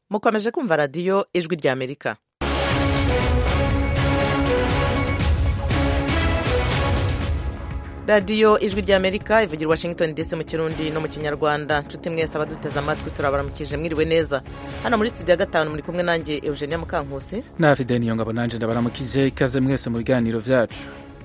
mukomeje kumva radiyo ijwi rya amerika radiyo ijwi rya amerika ivugira washington dc mu kirundi no mu kinyarwanda nshuti mwese abaduteze amatwi turabaramukije mwiriwe neza hano muri studio ya gatanu muri kumwe nanjye eugenia mukankusi na fide niyo ngabo nanje ndabaramukije ikaze mwese mu biganiro vyacu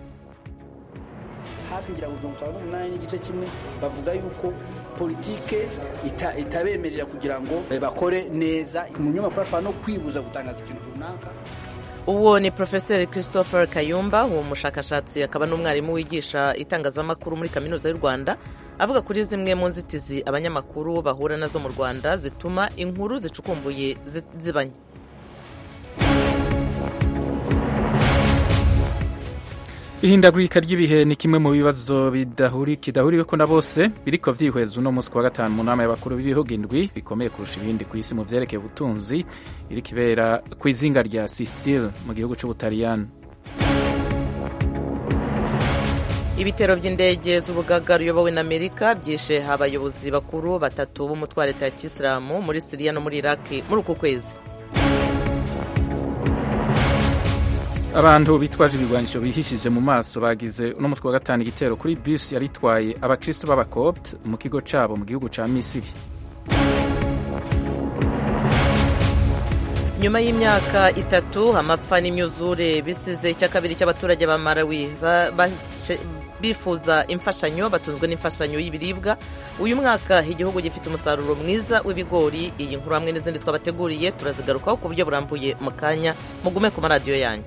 hafi ngira ngo mirongo itanu n'umunani n'igice kimwe bavuga yuko politike ita, itabemerera kugira ngo bakore neza umunyamakuru ashobora no kwibuza gutangaza ikintu runaka uwo ni profeseri christopher kayumba uwo mushakashatsi akaba n'umwarimu wigisha itangazamakuru muri kaminuza y'u rwanda avuga kuri zimwe mu nzitizi abanyamakuru bahura nazo mu rwanda zituma inkuru zicukumbuye zibanye ihindagurika ry'ibihe ni kimwe mu bibazo kidahuriweko na bose biriko vyihweza uno munsi wa gatanu mu nama y'abakuru b'ibihugu indwi bikomeye kurusha ibindi ku isi mu vyerekeye ubutunzi iriko ibera kw'izinga rya sicile mu gihugu c'ubutaliyani ibitero by'indege z'ubugaga ruyobowe na amerika byishe abayobozi bakuru batatu b'umutwe wa leta ya kisilamu muri siriya no muri iraki muri uku kwezi abantu bitwaje ibigwanisho bihishije mu maso bagize uno munsi wa gatanu igitero kuri bisi yari itwaye abakristo b'abakopt mu kigo cabo mu gihugu ca misiri nyuma y'imyaka itatu amapfa n'imyuzure bisize icya kabiri cy'abaturage ba marawi bifuza imfashanyo batunzwe n'imfashanyo y'ibiribwa uyu mwaka igihugu gifite umusaruro mwiza w'ibigori iyi nkuru hamwe n'izindi twabateguriye turazigarukaho ku buryo burambuye mu kanya mugume ku maradiyo yanyu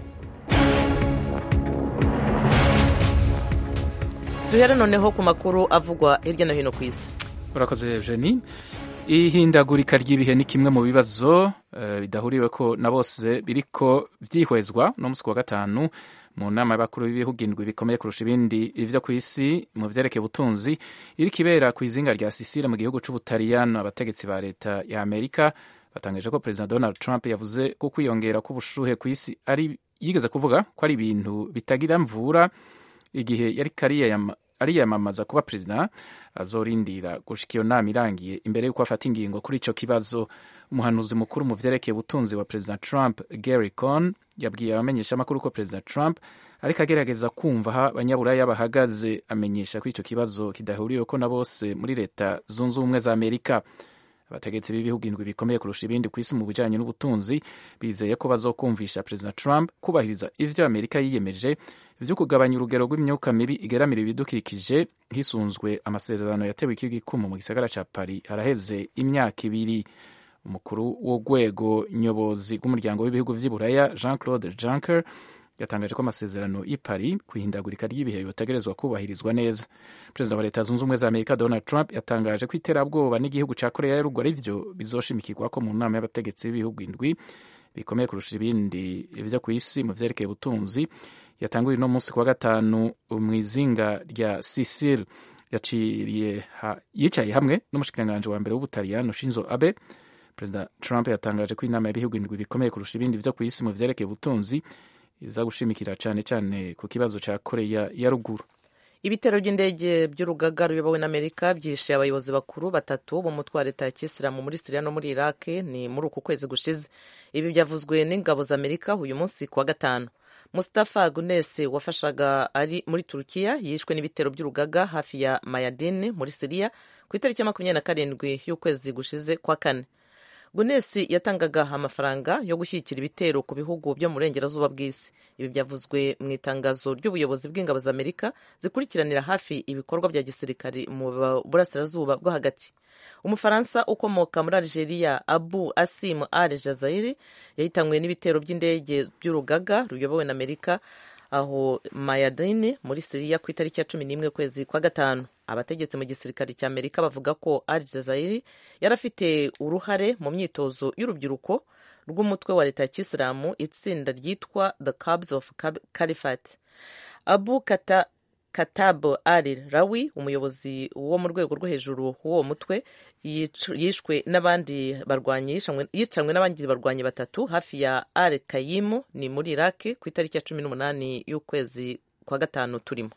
duhere noneho ku makuru avugwa hirya no hino ku isi urakoze eugenie ihindagurika ry'ibihe ni kimwe mu bibazo uh, bidahuriweko na bose biriko vyihwezwa no musi wa gatanu mu nama y'abakuru b'ibihugu indwi bikomeye kurusha ibindi ivyo ku isi mu vyerekeye ubutunzi iriko ibera kw'izinga rya sisile mu gihugu c'ubutaliyano abategetsi ba leta ya amerika batangaje ko perezida donald trump yavuze ko kwiyongera k'ubushuhe ku isi ari yigeze kuvuga ko ari ibintu bitagira mvura igihe yariko ariyamamaza kuba perezida azorindira gushika iyo nama irangiye imbere y'uko afata ingingo kuri ico kibazo umuhanuzi mukuru mu vyerekeye ubutunzi wa perezida trump gary con yabwiye abamenyeshamakuru ko perezida trump ariko agerageza kumva aho abanyaburaya bahagaze amenyesha ko ico kibazo kidahuriweko na bose muri leta zunze ubumwe za amerika abategetsi b'ibihugu indwi bikomeye kurusha ibindi ku isi mu bijanye n'ubutunzi bizeye ko bazokumvisha perezida trump kubahiriza ivyo amerika yiyemeje vyo kugabanya urugero rw'imyuka mibi igeramira ibidukikije hisunzwe amasezerano yatewe ikigikumu mu gisagara ca paris haraheze imyaka ibiri umukuru w'urwego nyobozi rw'umuryango w'ibihugu vy'iburaya jean claude juncker yatangaje ko amasezerano y'i paris ku ihindagurika ry'ibihe yotegerezwa kubahirizwa neza perezida wa leta zunze ubumwe za amerika donald trump yatangaje ko iterabwoba n'igihugu ca korea ya ruguru ari vyo bizoshimikirwako mu nama y'abategetsi b'ibihugu indwi bikomeye kurusha ibindi vyo ku isi mu vyerekeye ubutunzi yatanguye uno munsi kuwa gatanu mw'izinga rya sicile yaciriye ha, yicaye hamwe n'umushikiranganji wa mbere w'ubutaliyano shinzo abe perezida trump yatangaje ko inama y'ibihugu indwi bikomeye kurusha ibindi vyo ku isi mu vyerekeye ubutunzi iza gushimikira cane cane ku kibazo ca koreya ya ruguru ibitero by'indege by'urugaga ruyobowe na amerika byishe abayobozi bakuru batatu b'umutwe wa leta ya kisilamu muri siriya no muri iraki ni muri uku kwezi gushize ibi byavuzwe n'ingabo za amerika uyu munsi kuwa gatanu Mustafa Gunes wafashaga ari muri Turukiya yishwe n'ibitero by'urugaga hafi ya Mayadin muri Siriya ku itariki ya makumyabiri na karindwi y'ukwezi gushize kwa kane. Gunes yatangaga amafaranga yo gushyigikira ibitero ku bihugu byo mu burengerazuba bw'isi. Ibi byavuzwe mu itangazo ry'ubuyobozi bw'ingabo za Amerika zikurikiranira hafi ibikorwa bya gisirikari mu burasirazuba bwo hagati. umufaransa ukomoka muri algeria abu asim al jazairi yahitanywe n'ibitero by'indege by'urugaga ruyobowe na amerika aho mayadini muri siriya ku itariki ya cumi n'imwe kwezi kwa gatanu abategetsi mu gisirikare cya amerika bavuga ko al jazairi yari afite uruhare mu myitozo y'urubyiruko rw'umutwe wa leta ya kisilamu itsinda ryitwa the cubs of caliphate abu kata Katab Ali Rawi umuyobozi wo mu rwego rwo hejuru w'uwo mutwe yishwe n'abandi barwanyi yicanwe n'abandi barwanyi batatu hafi ya Al Kayimu ni muri Iraq ku itariki ya cumi n'umunani y'ukwezi kwa gatanu turimo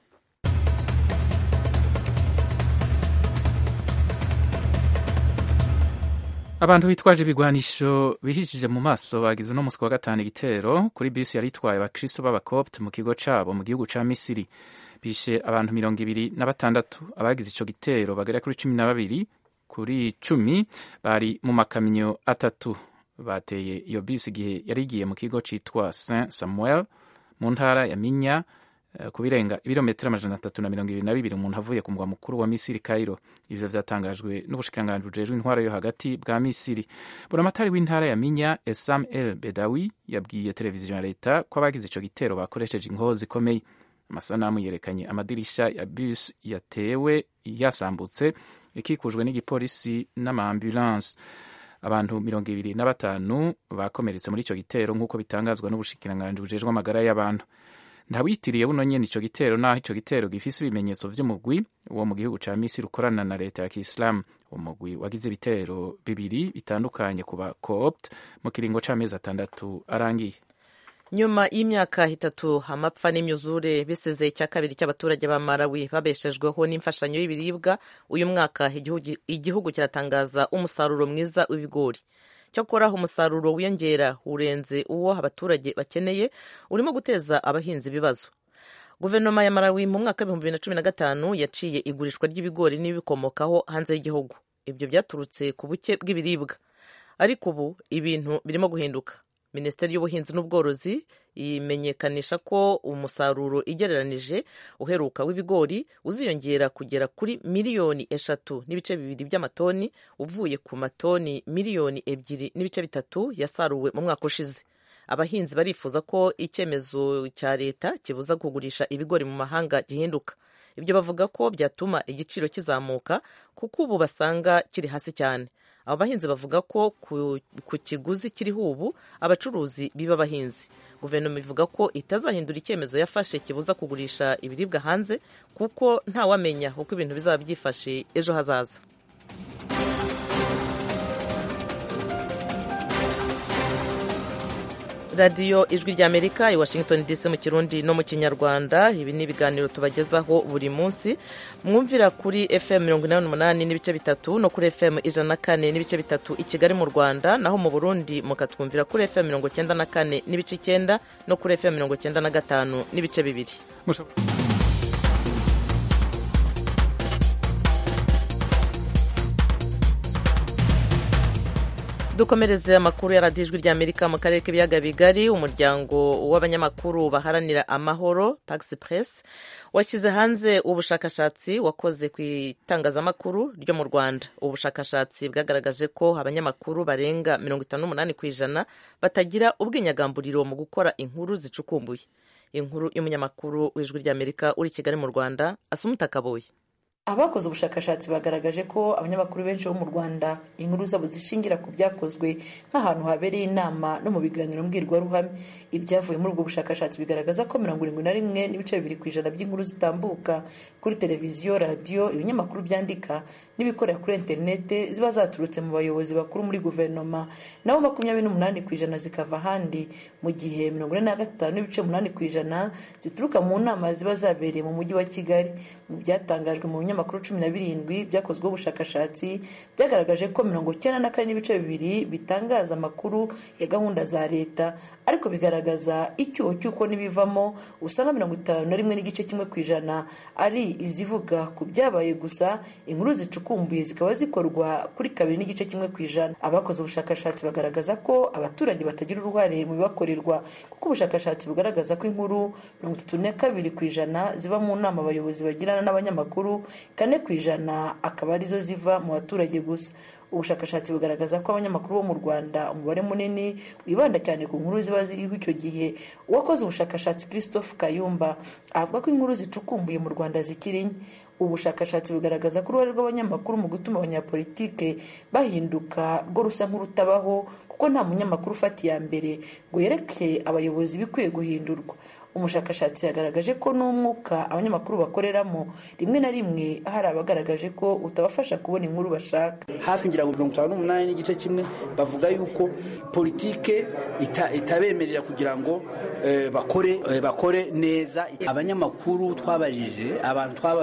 abantu bitwaje ibigwanisho bihishije mu maso bagize uno musi wa gatanu igitero kuri bisi yari itwaye abakristo b'abakopte mu kigo cabo mu gihugu ca misiri bishe abantu mirongo ibiri na batandatu abagize ico gitero bagera kuri cumi na babiri kuri cumi bari mu makamyo atatu bateye iyo bisi igihe yari igiye mu kigo citwa saint samuel mu ntara ya minya ku birenga ibirometero amajana atatu na mirongo ibiri na bibiri umuntu avuye ku mugwa mukuru wa misiri cairo ivyo vyatangajwe n'ubushikiranganji bujejwe intwaro yo hagati bwa misiri buramatari w'intara ya minya esam el bedawi yabwiye televiziyo ya leta ko abagize ico gitero bakoresheje inkozi ikomeye amasanamu yerekanye amadirisha ya bus yatewe yasambutse ikikujwe n'igipolisi n'amaambulance abantu mirongo ibiri na batanu bakomeretse muri ico gitero nk'uko bitangazwa n'ubushikiranganji bujejwe amagara y'abantu ntawitiriye buno nyene ico gitero naho ico gitero gifise ibimenyetso vy'umugwi wo mu gihugu ca misiri ukorana na leta ya kiislamu umugwi wagize ibitero bibiri bitandukanye ku ba coopt mu kiringo c'amezi atandatu arangiye nyuma y'imyaka itatu amapfa n'imyuzure bisize icya kabiri cy'abaturage ba Malawi babeshejweho n'imfashanyo y'ibiribwa uyu mwaka igihugu kiratangaza umusaruro mwiza w'ibigori cyakora umusaruro wiyongera urenze uwo abaturage bakeneye urimo guteza abahinzi ibibazo guverinoma ya Malawi mu mwaka w'ibihumbi bibiri na cumi na gatanu yaciye igurishwa ry'ibigori n'ibikomokaho hanze y'igihugu ibyo byaturutse ku buke bw'ibiribwa ariko ubu ibintu birimo guhinduka minisiteri y'ubuhinzi n'ubworozi imenyekanisha ko umusaruro igereranije uheruka w'ibigori uziyongera kugera kuri miliyoni eshatu n'ibice bibiri by'amatoni uvuye ku matoni miliyoni ebyiri n'ibice bitatu yasaruwe mu mwaka ushize abahinzi barifuza ko icyemezo cya leta kibuza kugurisha ibigori mu mahanga gihinduka ibyo bavuga ko byatuma igiciro kizamuka kuko ubu basanga kiri hasi cyane abo bahinzi bavuga ko ku kiguzi kiriho ubu abacuruzi biba abahinzi guverinoma ivuga ko itazahindura icyemezo yafashe kibuza kugurisha ibiribwa hanze kuko ntawamenya uko ibintu bizaba byifashe ejo hazaza radiyo ijwi ry'amerika i washington dc mu kirundi no mu kinyarwanda ibi ni ibiganiro tubagezaho buri munsi mwumvira kuri fm mirongo inani n'umunani n'ibice bitatu no kuri fm ijana na kane n'ibice bitatu i kigali mu rwanda naho mu burundi mukatwumvira kuri fm mirongo icyenda na kane n'ibice icyenda no kuri fm mirongo icyenda na gatanu n'ibice bibiri dukomereze amakuru ya radiyo ijwi ry'amerika mu karere k'ibiyaga bigari umuryango w'abanyamakuru baharanira amahoro taxi press washyize hanze ubushakashatsi wakoze ku itangazamakuru ryo mu rwanda ubushakashatsi bwagaragaje ko abanyamakuru barenga mirongo itanu n'umunani ku ijana batagira ubwinyagamburiro mu gukora inkuru zicukumbuye inkuru y'umunyamakuru w'ijwi ry'amerika uri kigali mu rwanda asumuta kaboye abakoze ubushakashatsi bagaragaje ko abanyamakuru benshi bo mu rwanda inkuru zabo zishingira ku byakozwe nk'ahantu habereye inama no mu biganiro mbwirwaruhame ibyavuye muri ubwo bushakashatsi bigaragaza ko mirongo irindwi na rimwe n'ibice bibiri ku ijana by'inkuru zitambuka kuri televiziyo radiyo ibinyamakuru byandika n'ibikorera kuri interinete ziba zaturutse mu bayobozi bakuru muri guverinoma naho makumyabiri n'umunani ku ijana zikava ahandi mu gihe mirongo ine na gatanu n'ibice umunani ku ijana zituruka mu nama ziba zabereye mu mujyi wa kigali mu byatangajwe mu binyamakuru ibinyamakuru cumi na birindwi byakozweho ubushakashatsi byagaragaje ko mirongo icyenda na kane n'ibice bibiri bitangaza amakuru ya gahunda za leta ariko bigaragaza icyuho cy'uko n'ibivamo usanga mirongo itanu na rimwe n'igice kimwe ku ijana ari izivuga ku byabaye gusa inkuru zicukumbuye zikaba zikorwa kuri kabiri n'igice kimwe ku ijana abakoze ubushakashatsi bagaragaza ko abaturage batagira uruhare mu bibakorerwa kuko ubushakashatsi bugaragaza ko inkuru mirongo itatu na kabiri ku ijana ziba mu nama abayobozi bagirana n'abanyamakuru kane ku ijana akaba arizo ziva mu baturage gusa ubushakashatsi bugaragaza ko abanyamakuru bo mu rwanda umubare munini wibanda cyane ku nkuru ziba ziriho icyo gihe uwakoze ubushakashatsi christophe kayumba avuga ko inkuru zicukumbuye mu rwanda zikiri nke ubushakashatsi bugaragaza ko uruhare rw'abanyamakuru mu gutuma abanyapolitike bahinduka rwo rusa nk'urutabaho kuko nta munyamakuru ufata iya mbere ngo yereke abayobozi ibikwiye guhindurwa umushakashatsi yagaragaje ko n'umwuka abanyamakuru bakoreramo rimwe na rimwe hari abagaragaje ko utabafasha kubona inkuru bashaka hafi ngira ngo mirongo itanu n'umunani n'igice kimwe bavuga yuko politike itabemerera kugira ngo bakore bakore neza abanyamakuru twabajije abantu twabajije muri ubu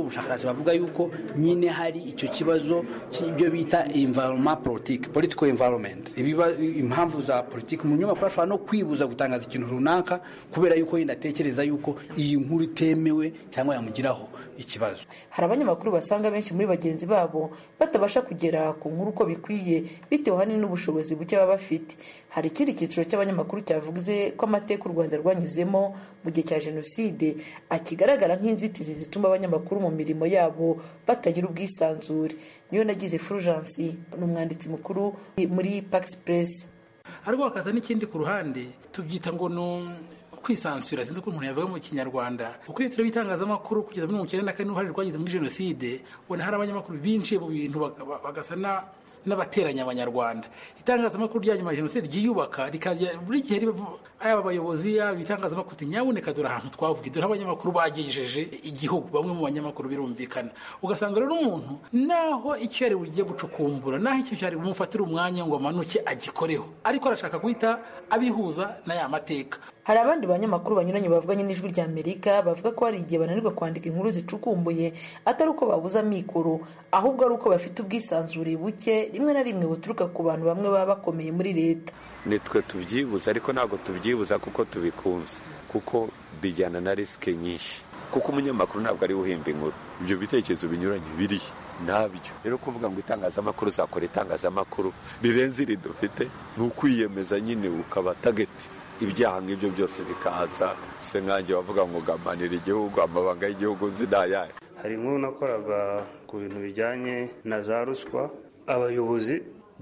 ubushakashatsi bavuga yuko nyine hari icyo kibazo cy'ibyo bita environment politique political environment ibiba impamvu za politiki umunyamakuru ashobora no kwibuza gutangaza ikintu runaka kubera yuko yenda atekereza yuko iyi nkuru itemewe cyangwa yamugiraho ikibazo hari abanyamakuru basanga benshi muri bagenzi babo batabasha kugera ku nkuru uko bikwiye bitewe ahanini n'ubushobozi buke baba bafite hari ikindi cyiciro cy'abanyamakuru cyavuze ko amateka u rwanda rwanyuzemo mu gihe cya jenoside akigaragara nk'inzitizi zituma abanyamakuru mu mirimo yabo batagira ubwisanzure niyo nagize fulgence ni umwanditsi mukuru muri pax press ariko hakaza n'ikindi ku ruhande tubyita ngo ni kwisansura sinzi uko umuntu yavuga mu kinyarwanda kuko iyo tureba itangazamakuru kugeza muri mirongo icyenda na kane n'uruhare rwagize muri jenoside ubona hari abanyamakuru binjiye mu bintu bagasa n'abateranya abanyarwanda itangazamakuru rya nyuma ya jenoside ryiyubaka rikajya buri gihe yaba abayobozi yaba ibitangazamakuru nyabuneka dore ahantu twavuga dore abanyamakuru bagejeje igihugu bamwe mu banyamakuru birumvikana ugasanga rero umuntu naho icyo yari bugiye gucukumbura naho icyo cyari bumufatira umwanya ngo amanuke agikoreho ariko arashaka guhita abihuza n'aya mateka hari abandi banyamakuru banyuranye bavuganye n'ijwi rya amerika bavuga ko hari igihe bananirwa kwandika inkuru zicukumbuye atari uko babuze amikoro ahubwo ari uko bafite ubwisanzure buke rimwe na rimwe buturuka ku bantu bamwe baba bakomeye muri leta nitwe tubyibuza ariko ntabwo tubyibuza kuko tubikunze kuko bijyana na risike nyinshi kuko umunyamakuru ntabwo ari uhimba inkuru ibyo bitekerezo binyuranye biriho ntabyo rero kuvuga ngo itangazamakuru uzakora itangazamakuru rirenze iri dufite ni ukwiyemeza nyine ukaba tageti ibyaha nk'ibyo byose bikaza se nkange wavuga ngo gamanira igihugu amabanga y'igihugu zinayaye hari inkuru nakoraga ku bintu bijyanye na za ruswa abayobozi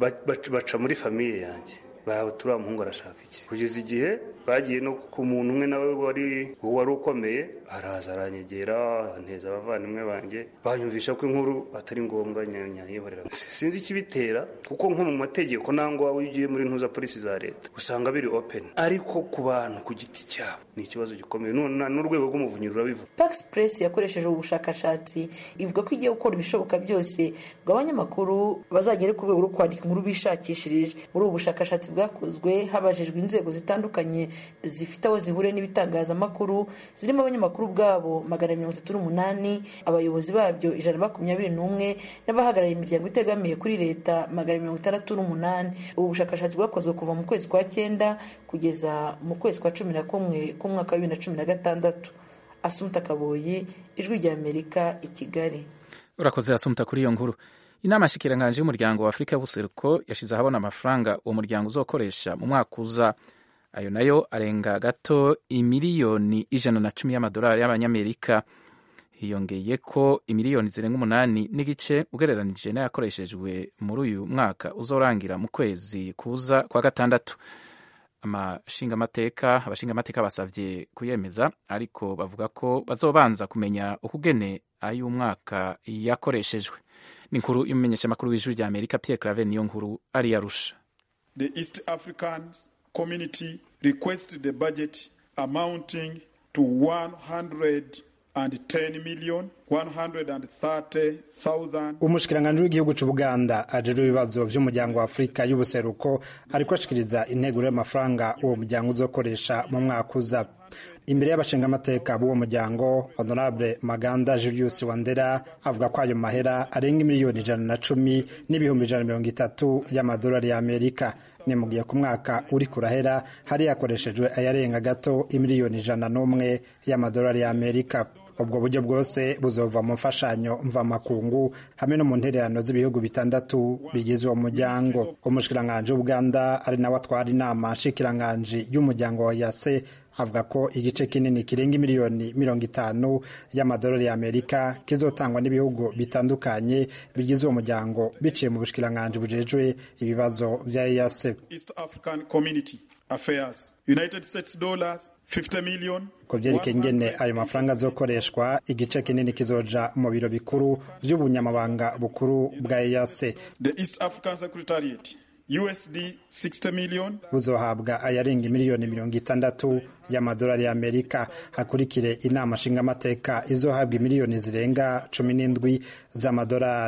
baca muri famiye yanjye turiya muhungu arashaka iki kugeza igihe bagiye no ku muntu umwe nawe wari wari ukomeye araza aranyegera anteza abavandimwe banjye banyumvisha ko inkuru atari ngombwa nyayihorera sinzi ikibitera kuko nko mu mategeko nangwa iyo ugiye muri ntuza polisi za leta usanga biri open ariko ku bantu ku giti cyabo ni ikibazo gikomeye n'urwego rw'umuvunyi rurabivuga pax press yakoresheje ubu bushakashatsi ivuga ko igiye gukora ibishoboka byose ngo abanyamakuru bazagere ku rwego rwo kwandika inkuru bishakishirije muri ubu bushakashatsi bwakozwe habajijwe inzego zitandukanye zifite aho zihuriye n'ibitangazamakuru zirimo abanyamakuru ubwabo magana mirongo itatu n'umunani abayobozi babyo ijana na makumyabiri n'umwe n'abahagarariye imiryango itegamiye kuri leta magana mirongo itandatu n'umunani ubu bushakashatsi bwakozwe kuva mu kwezi kwa cyenda kugeza mu kwezi kwa cumi na kumwe k'umwaka wa bibiri na cumi na gatandatu asumta kaboyi ijwi rya amerika i kigali urakoze asumta kuri iyo nkuru inama shikiranganje y'umuryango wa afurika y'ubuseruko yashyize ahabona amafaranga uwo muryango uzokoresha mu mwaka uza ayo nayo arenga gato imiliyoni ijana na cumi y'amadolari y'abanyamerika hiyongeye ko imiliyoni zirenga umunani n'igice ugereranije n'ayakoreshejwe muri uyu mwaka uzorangira mu kwezi kuza kwa gatandatu amashingamateka abashingamateka basabye kuyemeza ariko bavuga ko bazobanza kumenya ukugene ay'umwaka yakoreshejwe ni inkuru y'umumenyeshamakuru w'ijwi rya amerika pierre claver niyo nkuru ari yarusha the east african community requested the budget amounting to 110 million 130,000 umushikiranganji w'igihugu c'ubuganda ajejwe ibibazo vy'umuryango wa afurika y'ubuseruko ariko ashikiriza integuro y'amafaranga uwo muryango uzokoresha mu mwaka uza imbere y'abashingamateka b'uwo muryango honorable maganda julius wandera avuga ko ayo mahera arenga miliyoni ijana na cumi n'ibihumbi ijana mirongo itatu y'amadolari y'amerika ni mu gihe ku mwaka uri kurahera hari yakoreshejwe ayarenga gato imiliyoni ijana n'umwe y'amadolari y'amerika ubwo buryo bwose buzova mu mfashanyo mvamakungu hamwe no mu ntererano z'ibihugu bitandatu bigize uwo muryango umushikiranganji w'ubuganda ari nawe atwara inama nshikiranganji y'umuryango wa yase avuga ko igice kinini kirenga miliyoni mirongo itanu y'amadolari y'amerika kizotangwa n'ibihugu bitandukanye bigize uwo muryango biciye mu bushikiranganji bujejwe ibibazo bya yase east african community affairs united states dollars 50 million ku byerekeye ingene ayo mafaranga azokoreshwa igice kinini kizoja mu biro bikuru by'ubunyamabanga bukuru bwa eyase the east african secretariat usd 60 million buzohabwa ayarenga miliyoni mirongo itandatu y'amadolari y'amerika hakurikire inama nshingamateka izohabwa miliyoni zirenga cumi n'indwi z'amadolari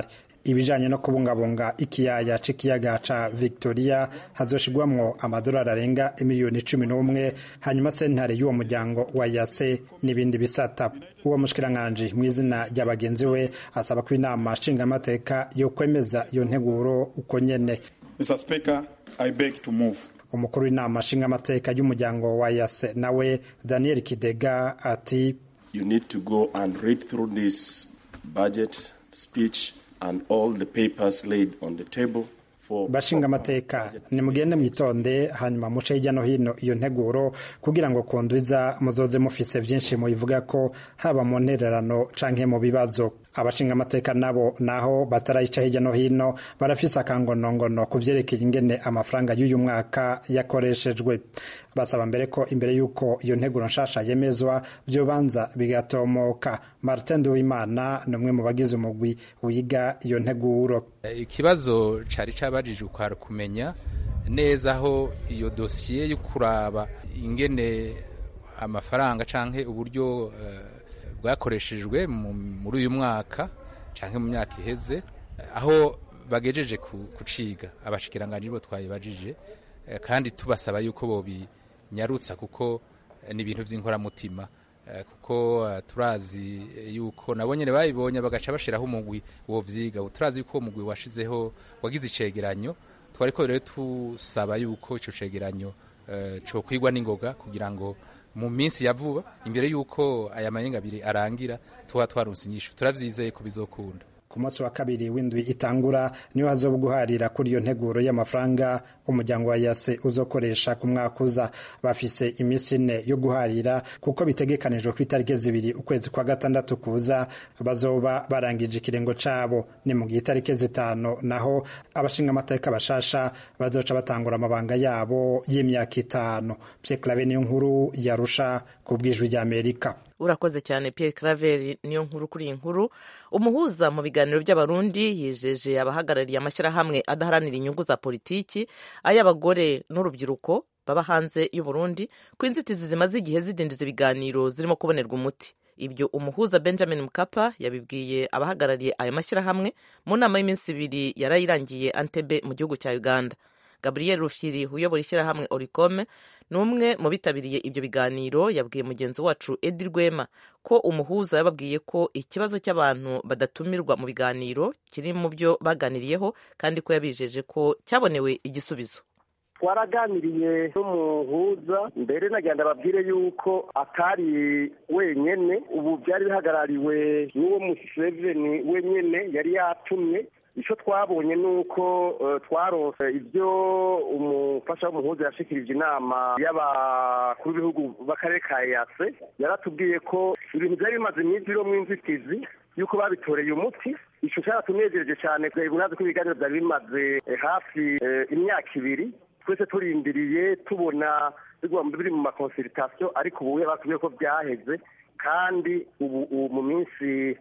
ibijanye no kubungabunga ikiyaya c'ikiyaga ca victoria hazoshigwamwo amadolari arenga miliyoni cumi n'umwe hanyuma sentare y'uwo muryango wa yase n'ibindi bisata uwo mushikiranganji mu izina rya bagenzi we asaba ko inama nshingamateka yo kwemeza iyo nteguro uko nyene Mr. Speaker, I beg to move. umukuru w'inama nshingamateka y'umuryango wa yase nawe daniel kidega ati You need to go and read through this budget speech and all the papers laid on the table for bashinga amateka nimugende mwitonde hanyuma muce hirya no hino iyo nteguro kugira ngo kundwiza muzoze mufise byinshi mubivuga ko haba mu ntererano canke mu bibazo abashinga amateka nabo naho batarayica hirya no hino barafise akangonongono ku vyerekeye ingene amafaranga y'uyu mwaka yakoreshejwe basaba mbere ko imbere y'uko iyo nteguro nshasha yemezwa vyobanza bigatomoka martin duwimana ni umwe mu bagize umugwi wiga iyo nteguro ikibazo cari cabajijwe kwari kumenya neza aho iyo dosiye yo kuraba ingene amafaranga canke uburyo eh, bwakoreshejwe mu- muri uyu mwaka canke mu myaka iheze aho bagejeje ku- kuciga abashikiranganji bo twayibajije eh, kandi tubasaba yuko bobinyarutsa kuko eh, ni ibintu vy'inkoramutima Eh, kuko eh, turazi yuko nabo nyene babibonye bagaca bashiraho umugwi wo vyiga Ubu turazi yuko uwo mugwi washizeho wagize icegeranyo twariko rero tusaba yuko ico cegeranyo eh, cokwigwa n'ingoga kugira ngo mu minsi ya vuba imbere yuko aya mayenga abiri arangira tuba twarunse inyishu turavyizeye ko bizokunda ku munsi wa kabiri w'indwi itangura niho hazoba guharira kuri iyo nteguro y'amafaranga umuryango wa yase uzokoresha ku mwaka uza bafise iminsi ine yo guharira kuko bitegekanijwe ku itariki zibiri ukwezi kwa gatandatu kuza bazoba barangije ikirengo cabo ni mu gihe itariki zitanu naho abashinga amateka bashasha bazoca batangura amabanga yabo y'imyaka itanu Pierre Claver niyo nkuru yarusha ku bwijwi ry'Amerika urakoze cyane Pierre Claver niyo nkuru kuri iyi nkuru umuhuza mu biganiro by'abarundi yijeje abahagarariye amashyirahamwe adaharanira inyungu za politiki ay'abagore n'urubyiruko baba hanze y'u Burundi ko inzitizi zimaze igihe zidindiza ibiganiro zirimo kubonerwa umuti ibyo umuhuza benjamin mukapa yabibwiye abahagarariye ayo mashyirahamwe mu nama y'iminsi ibiri yarayirangiye antebe mu gihugu cya uganda gabriel rufyiri uyobora ishyirahamwe oricome ni umwe mu bitabiriye ibyo biganiro yabwiye mugenzi wacu edi rwema ko umuhuza yababwiye ko ikibazo cy'abantu badatumirwa mu biganiro kiri mu byo baganiriyeho kandi ko yabijeje ko cyabonewe igisubizo twaraganiriye n'umuhuza mbere nagenda babwire yuko atari wenyene ubu byari bihagarariwe n'uwo museveni wenyene yari yatumye icyo twabonye ni uko eh, twarose ibyo umufasha w'umuhuza yashikirije inama y'abakuru b'ibihugu b'akarere ka yase yaratubwiye ko ibintu byari bimaze iminsi birimwo inzitizi yuko babitoreye umuti ico cyaratunejereje cyane murazi ko ibiganiro byari bimaze eh, hafi eh, imyaka ibiri twese turindiriye tubona bigomba biri mu makonsiritasiyo ariko ubu batubwiye ko byaheze kandi ubu ubu mu minsi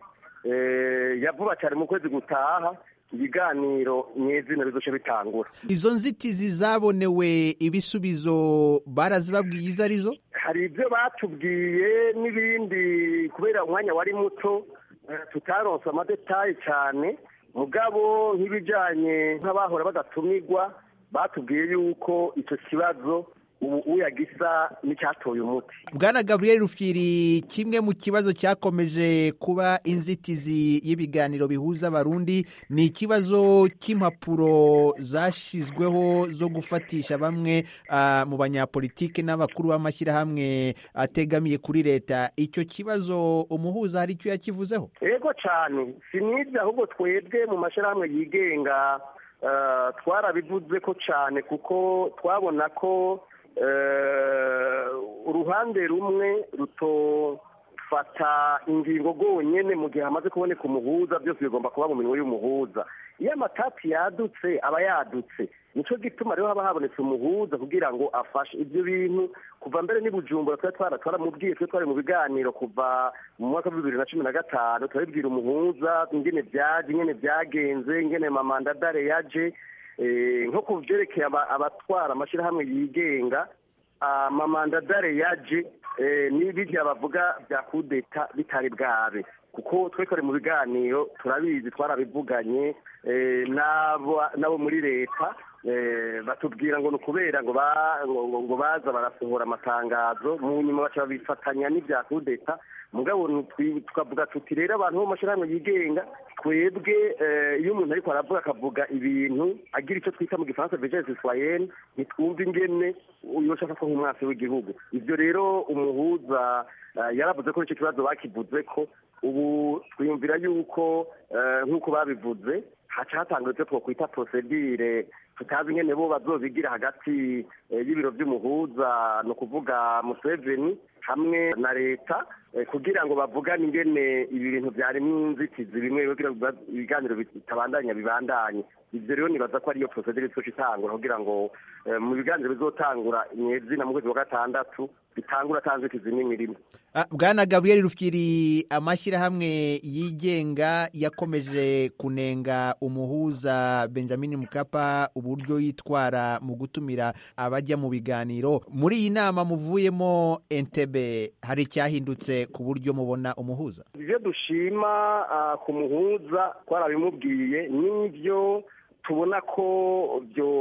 eh, ya vuba cyane mu kwezi gutaha ibiganiro nyezina bizoce bitangura izo nzitizi zabonewe ibisubizo barazibabwiye izo arizo hari ibyo batubwiye n'ibindi kubera umwanya wari muto eh, tutaronse amadetayi cyane mugabo nk'ibijyanye nk'abahora badatumirwa batubwiye yuko icyo kibazo ubu uyagisa n'icyatoye umuti bwana gabriel rufyiri kimwe mu kibazo cyakomeje kuba inzitizi y'ibiganiro bihuza abarundi ni ikibazo cy'impapuro zashyizweho zo gufatisha bamwe ah, mu banyapolitike n'abakuru b'amashyirahamwe ategamiye kuri leta icyo kibazo umuhuza hari icyo yakivuzeho yego cyane si n'ibyo ahubwo twebwe mu mashyirahamwe yigenga eh, twarabivuze ko cyane kuko twabona ko eh, uruhande rumwe rutofata ingingo rwonyene mu gihe hamaze kuboneka umuhuza byose bigomba kuba mu minwe y'umuhuza iyo amatati yadutse aba yadutse nicyo gituma rero haba habonetse umuhuza kugira ngo afashe ibyo bintu kuva mbere n'i bujumbura twari twara twaramubwiye twe twari mu biganiro kuva mu mwaka wa bibiri na cumi na gatanu turabibwira umuhuza ingene byaje ingene byagenze ingene mamandadare yaje Eh, nko ku byerekeye aba- abatwara amashyirahamwe yigenga amamandadare yaje eh, n'ibirya bavuga bya kudeta bitari bwabe kuko twekore mu biganiro turabizi twarabivuganye eh, n'abo n'abo muri leta eh, batubwira ngo ni ukubera ngo ba- ngo- ngo- ngo baza barasohora amatangazo mu nyuma baca babifatanya n'ibya kudeta mugabo twi- tukavuga tuti rero abantu bo mu mashyirahamwe yigenga twebwe eh, iyo umuntu ariko aravuga akavuga ibintu agira icyo twita mu gifaransa vigence citoyenne ntitwumva ingene yoca afatwa nk'umwasi w'igihugu ibyo rero umuhuza eh, yaravuze ko icyo kibazo bakivuze ko ubu twiyumvira yuko eh, nk'uko babivuze haca hatangwa icyo twakwita prosedire tutazi ingene bo bazobigira hagati eh, y'ibiro by'umuhuza ni ukuvuga museveni hamwe na leta eh, kugira ngo bavugane ingene ibi bintu byarimo inzitizi bimwe kugira ngo biba- ibiganiro bitabandanya bibandanye ibyo rero nibaza ko ariyo prosedire izoca itangura kugira ngo eh, mu biganiro bizotangura nyezina mu kwezi kwa gatandatu bitangura ata nzitizi n'imwe irimo Ah, bwana gabriel rufyiri amashyirahamwe yigenga yakomeje kunenga umuhuza benjamin mukapa uburyo yitwara mu gutumira abajya mu biganiro muri iyi nama muvuyemo entebe hari icyahindutse ku buryo mubona umuhuza ibyo dushima ah, ku muhuza twarabimubwiye n'ibyo tubona ko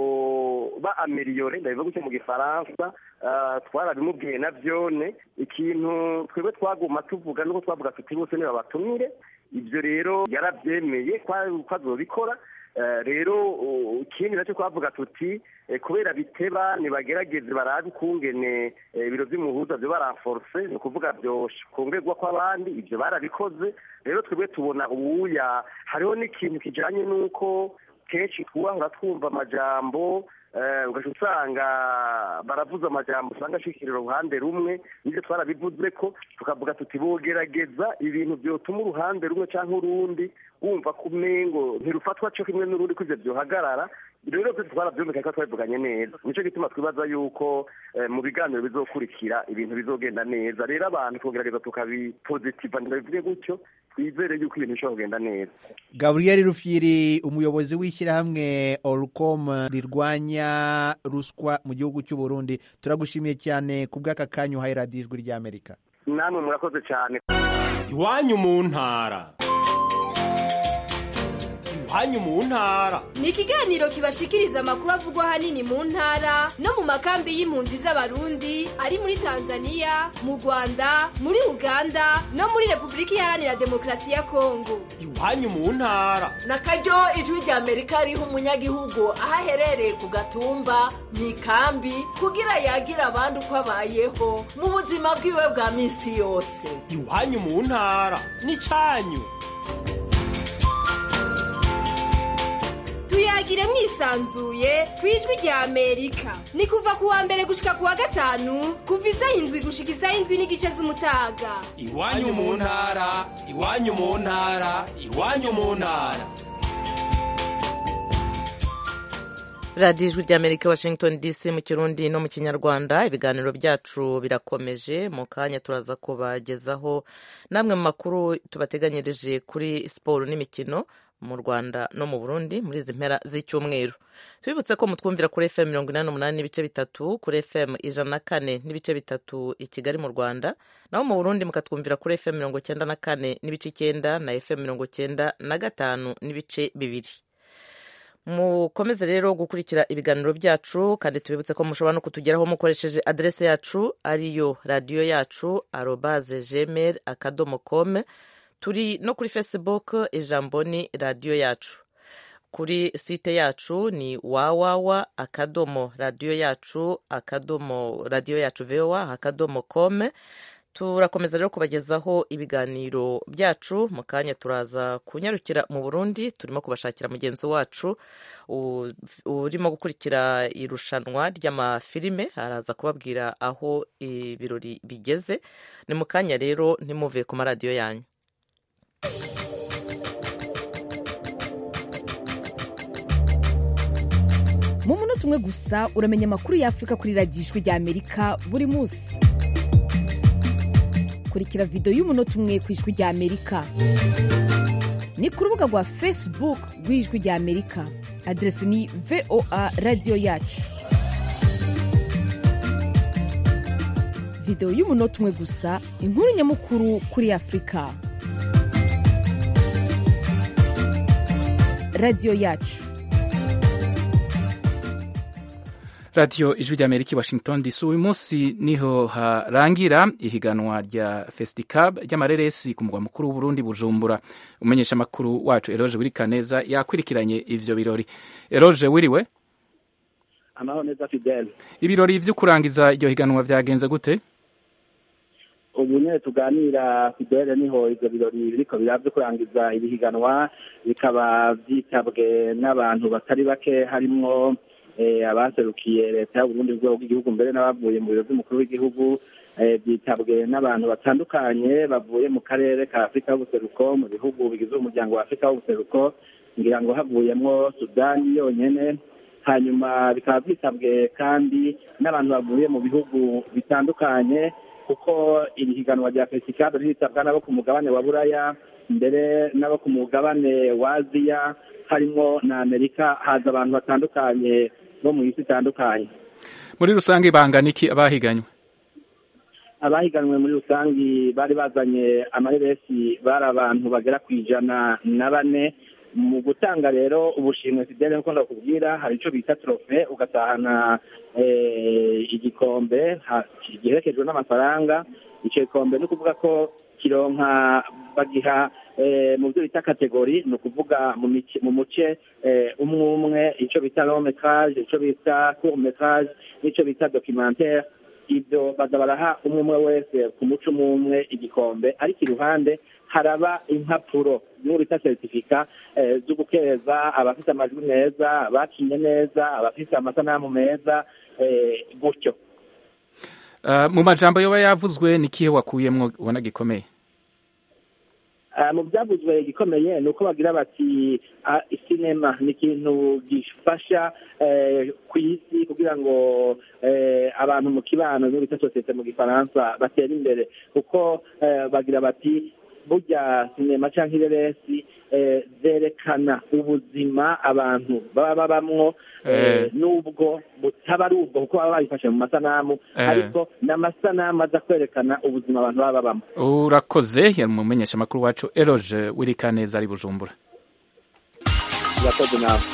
byoba ameliyore ndabivuga gutya mu gifaransa ah, twarabimubwiye na byone ikintu twebwe twaguma tuvuga nuko twavuga tuti bose nibabatumire ibyo rero yarabyemeye ko ko azobikora Eh, rero uh, ikindi nacyo twavuga tuti eh, kubera biteba nibagerageze barabe ukungene eh, ibiro by'umuhuza byo baranforce ni ukuvuga byokongerwa kw'abandi ibyo barabikoze rero twebwe tubona uwuya hariho n'ikintu kijanye n'uko kenshi twahora twumva amajambo eh, ugaca usanga baravuze amajambo usanga ashikirira uruhande rumwe nibyo twarabivuze ko tukavuga tuti bogerageza ibintu byotuma uruhande rumwe cyangwa urundi wumva ko umengo ntirufatwa cyo kimwe n'urundi ko ivyo byohagarara rero twese twarabyumvikanye ko twabivuganye neza nicyo gituma twibaza yuko eh, mu biganiro bizokurikira ibintu bizogenda neza rero abantu tugerageza tukabipositiva ndabivuge gutyo twizere yuko ibintu bishobora kugenda neza gabriel rufyiri umuyobozi w'ishyirahamwe orcom rirwanya ruswa mu gihugu cy'u burundi turagushimiye cyane ku bw'aka kanya uhaye radiyo ijwi ry'amerika namwe murakoze cyane iwanyu mu ntara iwanyu mu ntara ni ikiganiro kibashikiriza amakuru avugwa ahanini mu ntara no mu makambi y'impunzi z'abarundi ari muri tanzania mu rwanda muri uganda no muri repubulika iharanira demokarasi ya kongo iwanyu mu ntara na karyo ijwi rya amerika riha umunyagihugu aho aherereye ku gatumba mu ikambi kugira yagira abandi uko abayeho mu buzima bwiwe bwa minsi yose iwanyu mu ntara n'icyanyu tuyagire mwisanzuye ku ijwi rya amerika ni kuva ku wa mbere gushika ku wa gatanu kuva isaha indwi gushika isaha indwi n'igice z'umutaga iwanyu mu ntara iwanyu mu ntara iwanyu mu ntara radiyo ijwi ry'amerika washington dc mu kirundi no mu kinyarwanda ibiganiro byacu birakomeje mu kanya turaza kubagezaho namwe mu makuru tubateganyirije kuri siporo n'imikino mu rwanda no mu burundi muri izi mpera z'icyumweru tubibutse ko mutwumvira kuri fm mirongo inani n'umunani n'ibice bitatu kuri fm ijana na kane n'ibice bitatu i kigali mu rwanda naho mu burundi mukatwumvira kuri fm mirongo cyenda na kane n'ibice icyenda na fm mirongo cyenda na gatanu n'ibice bibiri mukomeze rero gukurikira ibiganiro byacu kandi tubibutse ko mushobora no kutugeraho mukoresheje aderese yacu ariyo radiyo yacu arobaze gmail akadomo kome turi no kuri facebook ijambo ni radiyo yacu kuri site yacu ni wawawa akadomo radiyo yacu akadomo radiyo yacu voa akadomo kome turakomeza rero kubagezaho ibiganiro byacu mu kanya turaza kunyarukira mu burundi turimo kubashakira mugenzi wacu urimo gukurikira irushanwa ry'amafilime araza kubabwira aho ibirori bigeze ni mu kanya rero ntimuve ku maradiyo yanyu mu munota umwe gusa uramenya amakuru y'afurika kuri radiyo ijwi rya amerika buri munsi kurikira videwo y'umunota umwe ku ijwi rya amerika ni ku rubuga rwa facebook rw'ijwi rya amerika aderesi ni voa radiyo yacu videwo y'umunota umwe gusa inkuru nyamukuru kuri afurika radiyo yacu radiyo ijwi rya amerika i washington dc uyu munsi niho harangira ihiganwa rya festicab ry'amareresi ku mugwa mukuru w'uburundi bujumbura umenyesha amakuru wacu eroge wirikaneza yakurikiranye ivyo birori eroge wiriwe amahoro neza fidele ibirori vyo kurangiza iryo higanwa vyagenze gute ubu nyine tuganira fidele niho ivyo birori biriko biraba vyo kurangiza iri higanwa bikaba vyitabwe n'abantu batari bake harimwo abaserukiye leta y'uburundi rwego rw'igihugu mbere n'abavuye mu biro by'umukuru w'igihugu byitabwe n'abantu batandukanye bavuye mu karere ka afurika y'ubuseruko mu bihugu bigize umuryango wa afurika w'ubuseruko ngira ngo havuyemo sudani yonyine hanyuma bikaba byitabwe kandi n'abantu bavuye mu bihugu bitandukanye kuko iri higanwa rya fesikabe ryitabwa n'abo ku mugabane wa buraya mbere n'abo ku mugabane wa aziya harimo na amerika haza abantu batandukanye bo mu isi itandukanye muri rusange bangana iki abahiganywe abahiganwe muri rusange bari bazanye amareresi bari abantu bagera ku ijana na bane mu gutanga rero ubushimwe fidele nk'uko ndakubwira hari icyo bita trofe ugatahana igikombe giherekejwe n'amafaranga icyo gikombe ni ukuvuga ko kironka bagiha mu byo bita kategori ni ukuvuga mu muce umwe umwe icyo bita long metrage icyo bita court metrage n'icyo bita documentaire ibyo baza baraha umwe umwe wese ku muco umwe umwe igikombe ariko iruhande haraba impapuro n'ubu bita seritifika zo gukeza abafite amajwi meza abakinye neza abafite amasanamu meza gutyo mu majambo yoba yavuzwe ni kihe wakuyemwo ubona gikomeye mu byavuzwe igikomeye ni uko bagira bati sinema ni ikintu gifasha ku isi kugira ngo abantu mu kibano n'ubu bita sosiyete mu gifaransa batere imbere kuko bagira bati burya sinema cyangwa ireresi zerekana ubuzima abantu baba babamwo n'ubwo butaba ari ubwo kuko baba babifashe mu masanamu ariko ni amasanamu aza kwerekana ubuzima abantu baba babamo urakoze yari umumenyesha amakuru wacu eroge wirikaneza ari bujumbura urakoze nawe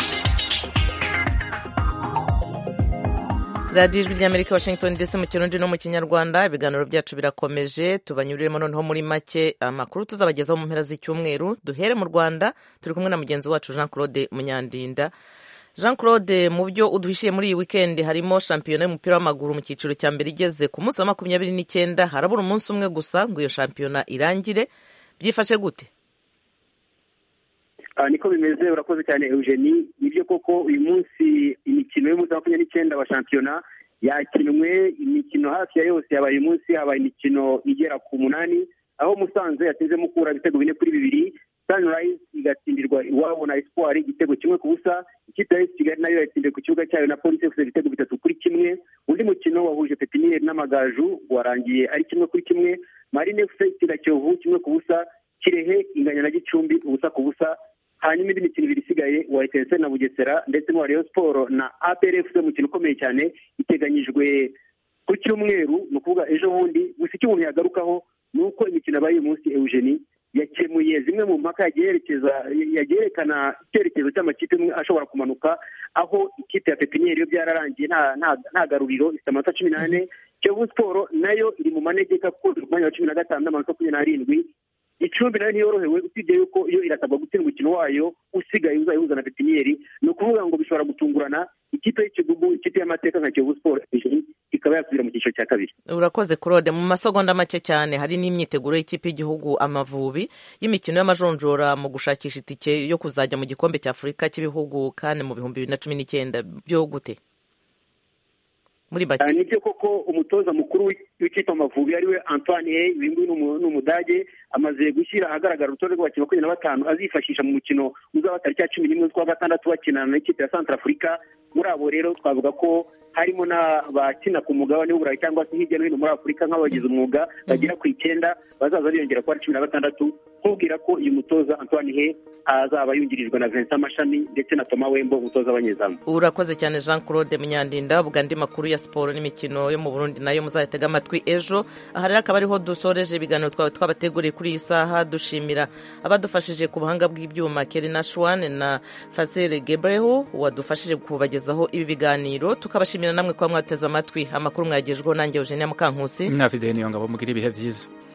radiyo ijwi ry'amerika washington dc mu kirundi no mu kinyarwanda ibiganiro byacu birakomeje tubanyuriremo noneho muri make amakuru tuzabagezaho mu mpera z'icyumweru duhere mu rwanda turi kumwe na mugenzi wacu jean claude munyandinda jean claude mu byo uduhishiye muri iyi wikendi harimo shampiyona y'umupira w'amaguru mu cyiciro cya mbere igeze ku munsi wa makumyabiri n'icyenda harabura umunsi umwe gusa ngo iyo shampiyona irangire byifashe gute niko bimeze urakoze cyane eugenie nibyo koko uyu munsi imikino y'umunsi wa makumyabiri n'icyenda wa shampiyona yakinwe imikino hafi ya yose yabaye uyu munsi habaye imikino igera ku munani aho musanze yateze mukura ibitego bine kuri bibiri sunrise igatsindirwa iwabo na espoir igitego kimwe ku busa ikipe ya kigali nayo yatsindiwe ku kibuga cyayo na polisi efuse ibitego bitatu kuri kimwe undi mukino wahuje pepiniyeri n'amagaju warangiye ari kimwe kuri kimwe marine efuse itsinda kiyovu kimwe ku busa kirehe inganya na gicumbi ubusa ku busa hanyuma indi mikino ibiri isigaye wa etenseri na bugesera ndetse n'uwa rayon siporo na aprfc umukino ukomeye cyane iteganyijwe ku cyumweru ni ukuvuga ejo bundi gusa icyo umuntu yagarukaho ni uko imikino yabaye uyu munsi eugenie yakemuye zimwe mu mpaka yagiye yerekana icyerekezo cy'amakipe amwe ashobora kumanuka aho ikipe ya pepiniyeri yo byararangiye nta garuriro ifite amanota cumi n'ane kiyovu siporo nayo iri mu manegeka kuko iri ku mwanya wa cumi na gatanu n'amanota makumyabiri n'arindwi icumbi nayo ntiyorohewe usibye yuko iyo irasabwa gutsinda umukino wayo usigaye uzayihuza na pepiniyeri ni ukuvuga ngo bishobora gutungurana ikipe y'ikigugu ikipe y'amateka nka kiyovu siporo ikaba yasubira mu cyiciro cya kabiri urakoze claude mu masegonda make cyane hari n'imyiteguro y'ikipe y'igihugu amavubi y'imikino y'amajonjora mu gushakisha itike yo kuzajya mu gikombe cya afurika cy'ibihugu kandi mu bihumbi bibiri na cumi n'icyenda byo gute muri bake nibyo koko umutoza mukuru w'ikipe amavubi ariwe antoine hey uyu nguyu ni umudage amaze gushyira ahagaragara urutonde rw'abakinnyi makumyabiri na batanu azifashisha mu mukino uzaba tariki ya cumi n'imwe z'ukwa gatandatu bakinana n'ikipe ya santara afurika muri abo rero twavuga ko harimo n'abakina ku mugabane w'uburayi cyangwa se hirya no hino muri afurika nk'abagize umwuga bagera ku icyenda bazaza biyongera kuba cumi na batandatu nkubwira ko uyu mutoza antoine he azaba yungirijwe na vincent mashami ndetse na toma wembo umutoza w'abanyezamu urakoze cyane jean claude munyandinda ubwo andi makuru ya siporo n'imikino yo mu burundi nayo muzayatega amatwi ejo aha rero akaba ariho dusoreje ibiganiro twaba twabateguriye kuri iyi saha dushimira abadufashije ku buhanga bw'ibyuma kerina shwane na fasere gebreho wadufashije kubagezaho ibi biganiro tukabashimira namwe kuba mwateze amatwi amakuru mwagejweho nanjye eugenia mukankusi mwafide niyo ngabo mugira ibihe byiza